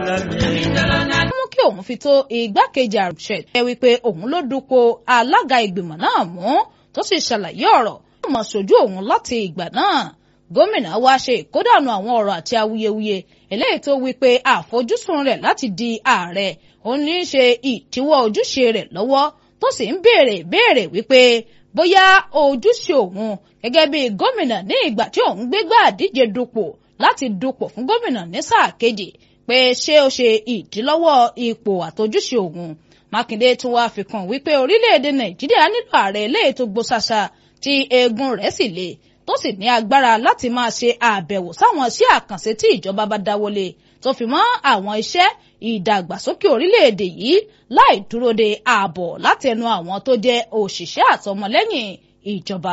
mú kí òun fi tó igbákejì àrùṣẹ ẹ wípé òun ló dupò alága ìgbìmọ̀ náà mú tó sì ṣàlàyé ọ̀rọ̀ tó mọ̀ sójú òun láti ìgbà náà gómìnà wa ṣe ìkódànù àwọn ọ̀rọ̀ àti awuyewuye eléyìí tó wí pé àfojúsùn rẹ̀ láti di ààrẹ ó ní í ṣe ìdíwọ́ ojúṣe rẹ̀ lọ́wọ́ tó sì ń béèrè béèrè wípé bóyá ojúṣe òun gẹ́gẹ́ bí gómìnà ní ìgbà tí òun gbégbá àdíje dupò láti dupò fún gómìnà ní sáà kejì pé ṣé ó ṣe ìdílọ́wọ́ ipò àtojúṣe òun mákindé tún wá fi kún wípé orílẹ̀-èdè nàìjíríà nílò ààrẹ eléyìí tó gbó ṣaṣa tí eegun rẹ̀ sì le tó sì ní agbára láti máa ṣe àbẹ̀wò sáwọn iṣẹ́ àkànṣe tí ìjọba bá dáwọ́lé tó fi mọ́ àwọn iṣẹ́ ìdàgbàsókè orílẹ̀-èdè yìí láì dúró de ààbọ̀ látẹnu àwọn tó jẹ́ òṣìṣẹ́ àtọmọlẹ́yìn ìjọba.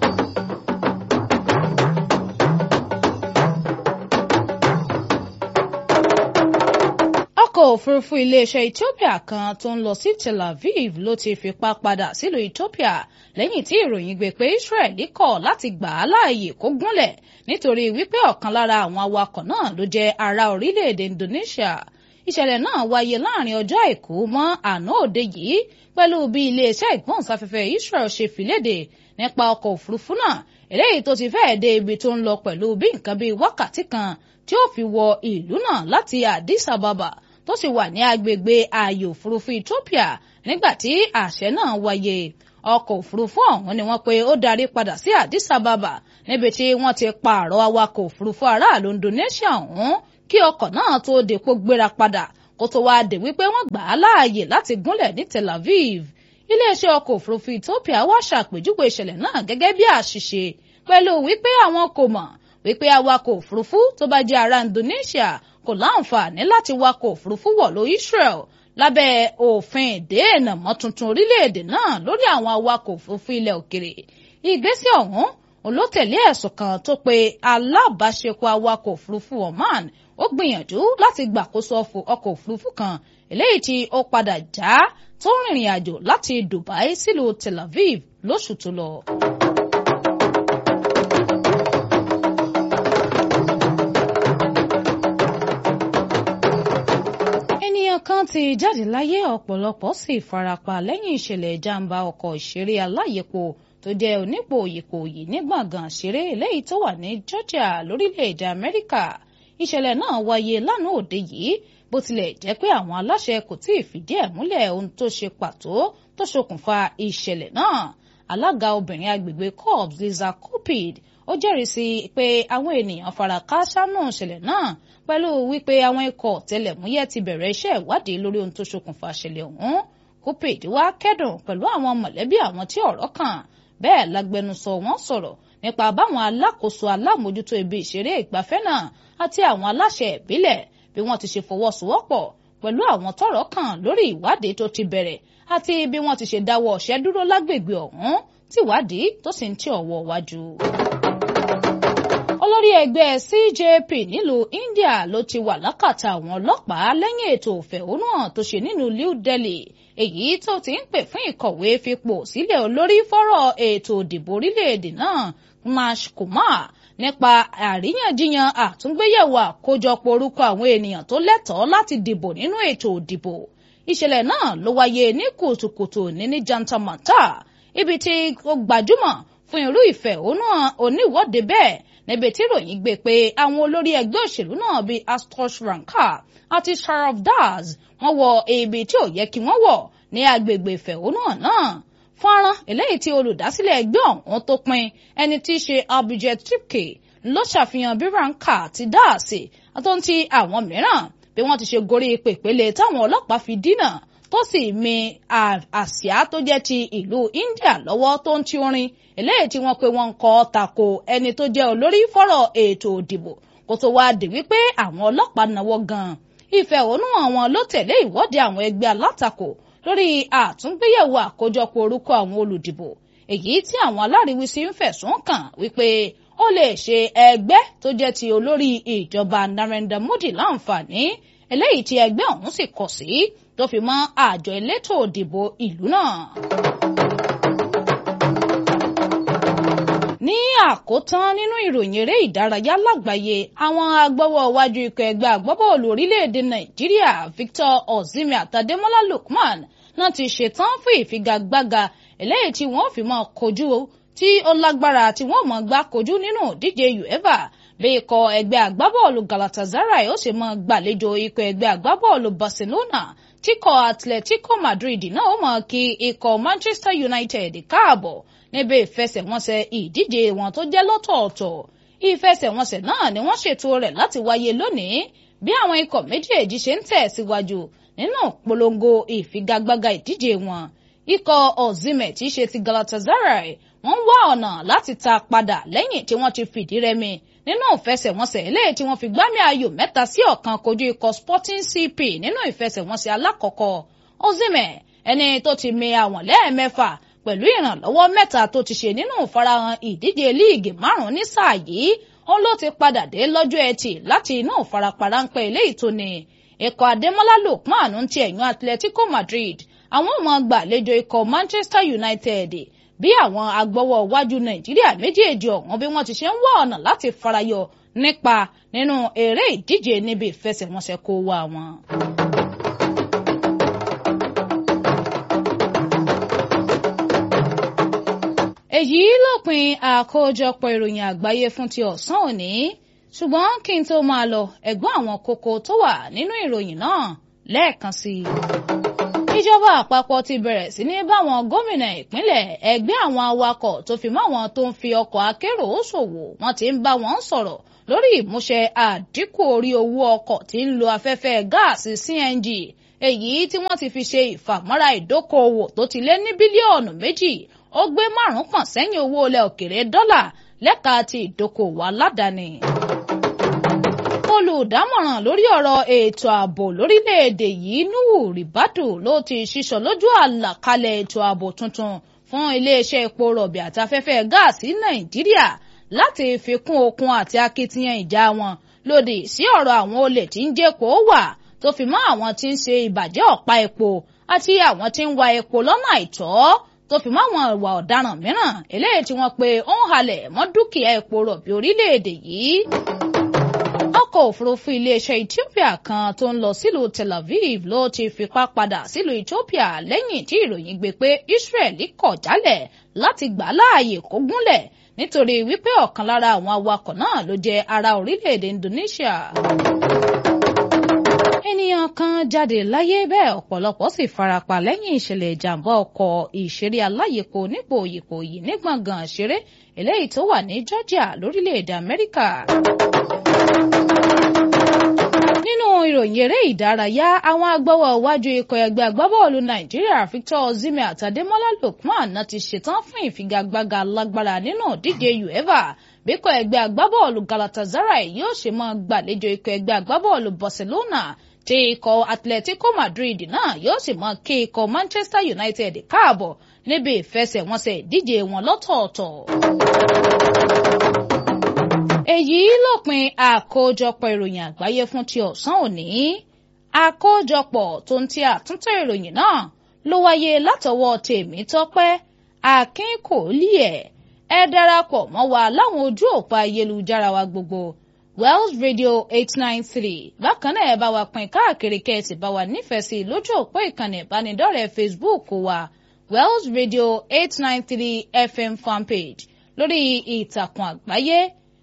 ọkọ̀ òfurufú iléeṣẹ́ Ethiopia kan tó ń lọ sí Tel Aviv ló ti fipá padà sílùú Ethiopia lẹ́yìn tí ìròyìn gbé pé Israel kọ̀ láti gbà á láàyè kó gúnlẹ̀ nítorí wípé ọ̀kan lára àwọn awakọ̀ náà ló jẹ́ ará orílẹ̀-èdè Indonesia ìṣẹ̀lẹ̀ náà wáyé láàrin ọjọ́ àìkú mọ́ àná òde yìí pẹ̀lú bí iléeṣẹ́ ìgbóhùnsáfẹ́fẹ́ Israel ṣe fìlédè nípa ọkọ̀ òfurufú náà eléyìí tó ti fẹ́ẹ̀ dé ibi tó ń lọ pẹ̀lú bí nǹkan bíi wákàtí kan tí ó fi wọ ìlú náà láti Addis Ababa tó sì wà ní agbègbè ààyè òfurufú Ethiopia nígbà tí àṣẹ náà wáyé ọkọ̀ òfurufú ọ̀hún ni wọ́n pe ó darí padà sí Addis Ababa níbi tí wọ́n ti pààrọ̀ awakọ̀ òfurufú aráàlú Indonesia ọ̀hún kí ọkọ̀ náà tó dèpò gbéra padà kó tó wáá dé wípé wọ́n gbà á láàyè láti gúnlẹ̀ ní Tel Aviv iléeṣẹ́ ọkọ̀ òfurufú Ethiopia wá ṣàpèjúwe ìṣẹ̀lẹ̀ náà gẹ́gẹ́ bí àṣìṣe pẹ̀lú wípé àwọn kò mọ̀ wípé awakọ̀ òfurufú tó bá jẹ́ ará Indonesia kò láǹfààní láti wakọ̀ òfurufú wọ̀lú Israel lábẹ́ òfin ìdènà mọ́ tuntun orílẹ̀-èdè náà lórí àwọn awakọ̀ òfurufú ilẹ̀ òkèrè ìgbésẹ̀ ọ̀hún olótẹ̀lé ẹ̀sùn kan tó pe alábàáṣepọ̀ awakọ̀ òfurufú Oman ó gbìyànjú láti gbàkóso ọkọ̀ òfurufú kan eléyìí tí ó padà já tó rìnrìn àjò láti Dubai sílùú Tel Aviv lóṣù tó lọ. ènìyàn kan ti jáde láyé ọ̀pọ̀lọpọ̀ sì farapa lẹ́yìn ìṣẹ̀lẹ̀ ìjàmbá ọkọ̀ ìṣeré aláyèpo tó jẹ́ onípò òyìpòyì ní gbọ̀ngàn ṣeré eléyìí tó wà ní Georgia lórílẹ̀‐èdè Amẹ́ríkà ìṣẹ̀lẹ̀ náà wáyé lánàá òde yìí bó tilẹ̀ jẹ́ pé àwọn aláṣẹ kò tí ì fìdí ẹ̀ múlẹ̀ ohun tó ṣe pàtó tó ṣokùnfà ìṣẹ̀lẹ̀ náà alága obìnrin agbègbè Cobbs Lisa Cupid ó jẹ́rìí sí pé àwọn ènìyàn fara kááṣá náà ṣẹlẹ̀ náà pẹ̀lú wípé àwọn ikọ̀ tẹlẹ̀múyẹ́ ti bẹ̀rẹ̀ iṣẹ́ ìwádìí lórí ohun tó ṣokùnfà ṣẹlẹ̀ ọ̀hún Cupid wá kẹ́dùn pẹ̀lú àwọn mọ̀lẹ́bí àwọn tí ọ̀rọ̀ kàn bẹ́ẹ̀ lágbẹnusọ wọn sọ̀rọ̀ nípa báwọn alákòóso alámòjútó ibi ìṣeré ìgbafẹ́ náà àti àwọn aláṣẹ ìbílẹ̀ bí wọ́n ti ṣe fọwọ́sowọ́pọ̀ pẹ̀lú àwọn tọ́rọ̀ kàn lórí ìwádìí tó ti bẹ̀rẹ̀ àti bí wọ́n ti ṣe dáwọ́ ọ̀ṣẹ́ dúró lágbègbè ọ̀hún tíwádìí tó sì ń tí ọwọ́ wájú olórí ẹgbẹ́ CJP nílùú India ló ti wà lákàtà àwọn ọlọ́pàá lẹ́yìn ètò ìfẹ̀hónúhàn tó ṣe nínú New Delhi èyí tó ti ń pè fún ìkọ̀wé fipò sílẹ̀ olórí fọ́rọ̀ ètò ìdìbò orílẹ̀-èdè náà Nash Kumar nípa àríyànjiyàn àtúngbéyẹ̀wò àkójọpọ̀ orúkọ àwọn ènìyàn tó lẹ́tọ̀ọ́ láti dìbò nínú ètò ìdìbò ìṣẹ̀lẹ̀ náà ló wáyé ní kùtùkùtù ní ní Jantamata ibi tí ó gbajúmọ̀ fún irú ìfẹ̀hónúhàn oníwọ́de bẹ́ẹ̀ níbi tí ìròyìn gbé pé àwọn olórí ẹgbẹ́ òṣèlú náà bíi Astosh Rankar àti Sharaf Das wọ́n wọ ibi tí ò yẹ kí wọ́n wọ̀ ní agbègbè ìfẹ̀hónúhàn náà fọ́nrán eléyìí tí olùdásílẹ̀ ẹgbẹ́ ọ̀hún tó pin ẹni tí í ṣe Abhijit Tripke ló ṣàfihàn bí Rankar ti dáàsì àtúntí àwọn mìíràn bí wọ́n ti ṣe gorí pèpele táwọn ọlọ́pàá fi dínà tó sì mi àsíá tó jẹ́ ti ìlú India lọ́wọ́ tó ń ti orin eléyìí tí wọ́n pe wọ́n ń kọ́ tako ẹni tó jẹ́ olórí fọ́rọ̀ ètò ìdìbò kó tó wá dé wípé àwọn ọlọ́pàá náwó gan-an ìfẹ̀hónúhàn wọn ló tẹ̀lé ìwọ́de àwọn ẹgbẹ́ alátakò lórí àtúngbéyẹ̀wò àkójọpọ̀ orúkọ àwọn olùdìbò èyí tí àwọn aláríwísí ń fẹ̀sùn kàn wípé ó lè ṣe ẹgbẹ́ tó jẹ́ ti olórí ìjọba Narendra Modi láǹfààní eléyìí tí ẹgbẹ́ ọ̀hún sì kọ̀ sí tó fi mọ́ àjọ elétò òdìbò ìlú náà. ní àkótán nínú ìròyìn eré ìdárayá lágbàáyé àwọn agbọ́wọ́ iwájú ikọ̀ ẹgbẹ́ agbábọ́ọ̀lù orílẹ̀-èdè nàìjíríà Victor Osimhen àtàdémọ́lá Lookman náà ti ṣetán fún ìfigagbága eléyìí tí wọ́n fi máa kojú tí ó lágbára tí wọ́n máa gbá kojú nínú ìdíje UEFA bí ikọ̀ ẹgbẹ́ agbábọ́ọ̀lù Galatasaray ó sì máa gbàlejò ikọ̀ ẹgbẹ́ agbábọ́ọ̀lù Barcelona tíkọ̀ Atletico Madrid náà ó máa kí ikọ̀ Manchester United káàbọ̀ níbi ìfẹsẹ̀wọnsẹ̀ ìdíje wọn tó jẹ́ lọ́tọ̀ọ̀tọ̀ ìfẹsẹ̀wọnsẹ̀ náà ni wọ́n ṣètò rẹ̀ láti wáyé lónìí bí àwọn ikọ̀ méjèèjì ṣe ń tẹ̀síwájú nínú polongo ìfigagbága ìdíje wọn ikọ̀ Osimhen tí í ṣe ti Galatasaray wọ́n wá ọ̀nà láti ta padà lẹ́yìn tí wọ́n ti fìdí rẹmi nínú ìfẹsẹ̀wọnsẹ̀ eléyìí tí wọ́n fi gbámi ayò mẹ́ta sí ọ̀kan kojú ikọ̀ Sporting CP nínú ìfẹsẹ̀wọnsẹ̀ alákọ̀ọ́kọ́ Osimhen ẹni tó ti mi àwọn lẹ́ẹ̀mẹ́fà pẹ̀lú ìrànlọ́wọ́ mẹ́ta tó ti ṣe nínú ìfarahàn ìdíje líìgì márùn-ún ní sáà yìí òun ló ti padà dé lọ́jọ́ ẹtì láti inú ìfarapa ráńpẹ́ eléyìí tó ní ikọ̀ Adémọ́lá Lookman ń ti ẹ̀yìn Atletico Madrid àwọn ọmọ gbàlejò ikọ̀ Manchester United bí àwọn agbọ́wọ́ wájú Nàìjíríà méjèèjì ọ̀hún bí wọ́n ti ṣe ń wá ọ̀nà láti farayọ nípa nínú eré ìdíje níbi ìfẹsẹ̀wọnsẹ̀ kó wá wọn. èyí lópin àkójọpọ̀ ìròyìn àgbáyé fún ti ọ̀sán òní ṣùgbọ́n kí n tó máa lọ ẹ̀gbọ́n àwọn kókó tó wà nínú ìròyìn náà lẹ́ẹ̀kan sí i. ìjọba àpapọ̀ ti bẹ̀rẹ̀ sí ní báwọn gómìnà ìpínlẹ̀ ẹgbẹ́ àwọn awakọ̀ tó fi mọ́ àwọn tó ń fi ọkọ̀ akérò ṣòwò wọ́n ti ń bá wọn sọ̀rọ̀ lórí ìmúṣẹ àdínkù orí owó ọkọ̀ tí ń lo afẹ́fẹ́ gáàsì CNG èyí tí wọ́n ti fi ṣe ìfàmọ́ra ìdókòòwò tó ti lé ní bílíọ̀nù méjì ó gbé márùn kan sẹ́yìn owó ilẹ̀ òkèrè dọ́là lẹ́ka ti ìdókòwò aládàáni. olùdámọ̀ràn lórí ọ̀rọ̀ ètò ààbò lórílẹ̀‐èdè yìí Nuhu Ribadu ló ti ṣíṣọ lójú àlàkalẹ̀ ètò ààbò tuntun fún iléeṣẹ́ epo rọ̀bì àti afẹ́fẹ́ gáàsì Nàìjíríà láti fi kún okun àti akitiyan ìjà wọn lòdì sí ọ̀rọ̀ àwọn olè tí ń jẹ́kọ̀ọ́ wà tó fi mọ́ àwọn tí ń ṣe ìbàjẹ́ ọ̀pá epo àti àwọn tí ń wa epo lọ́nà àìtọ́ tó fi mọ́ àwọn ìwà ọ̀daràn mìíràn eléyìí tí wọ́n pe ó ń halẹ̀ mọ́ dúkìá epo rọ̀bì orílẹ̀-èdè yìí. ọkọ̀ òfurufú iléeṣẹ́ Ethiopia kan tó ń lọ sílùú Tel Aviv ló ti fipá padà sílùú Ethiopia lẹ́yìn tí ìròyìn gbé pé Israeli kọ̀ jálẹ̀ láti gbà láàyè kó gúnlẹ̀ nítorí wípé ọ̀kan lára àwọn awakọ̀ náà ló jẹ́ ará orílẹ̀-èdè Indonesia ènìyàn kan jáde láyé bẹ́ẹ̀ ọ̀pọ̀lọpọ̀ sì farapa lẹ́yìn ìṣẹ̀lẹ̀ ìjàmbá ọkọ̀ ìṣeré aláyèpo nípò Ìkòyí ní gbọ̀ngàn ìṣeré eléyìí tó wà ní Georgia lórílẹ̀‐èdè Amẹ́ríkà. nínú ìròyìn eré ìdárayá àwọn agbọ́wọ́ iwájú ikọ̀ ẹgbẹ́ agbábọ́ọ̀lù Nàìjíríà Victor Osimhen àtàdémọ́lá Lookman náà ti ṣetán fún ìfigagbága lágbára nínú ìdíje UEFA bíkọ̀ ẹgbẹ́ agbábọ́ọ̀lù Galatasaray yóò ṣe máa gbàlejò ikọ̀ ẹgbẹ́ agbábọ́ọ̀lù Barcelona tí ikọ̀ Atletico Madrid náà yóò sì máa kí ikọ̀ Manchester United káàbọ̀ níbi ìfẹsẹ̀wọnsẹ̀ ìdíje wọn lọ́tọ̀ọ̀tọ̀. èyí lópin àkójọpọ̀ ìròyìn àgbáyé fún ti ọ̀sán òní àkójọpọ̀ tó ń ti àtúntò ìròyìn náà ló wáyé látọwọ́ Tèmítọ́pẹ́ Akínkòólìẹ̀ ẹ darapọ̀ mọ́ wa láwọn ojú òpó ayélujára wa gbogbo Wells Radio eight nine three bákan náà ẹ bá wa pín káàkiri kẹ́ẹ̀sì bá wa nífẹ̀ẹ́ sí lójú òpó ìkànnì ìbánidọ́rẹ̀ẹ́ Facebook wa Wells Radio eight nine three FM fanpage lórí ìtàkùn àgbáyé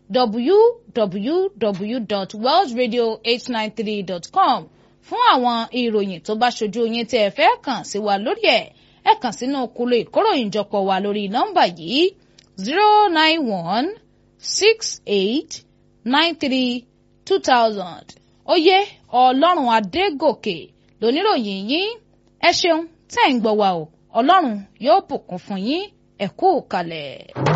www.wellsradio893.com fún àwọn ìròyìn tó bá ṣojú yín tẹ́ ẹ fẹ́ kàn sí wa lórí ẹ̀ ẹ kàn sínú kúlò ìkóròyìnjọpọ̀ wa lórí nọ́mbà yìí zero nine one six eight nine three two thousand oyè ọlọ́run adégòkè lóníròyìn yín ẹ ṣeun tẹ́ ń gbọ́ wa o ọlọ́run yóò bùkún fún yín ẹ kú kalẹ̀.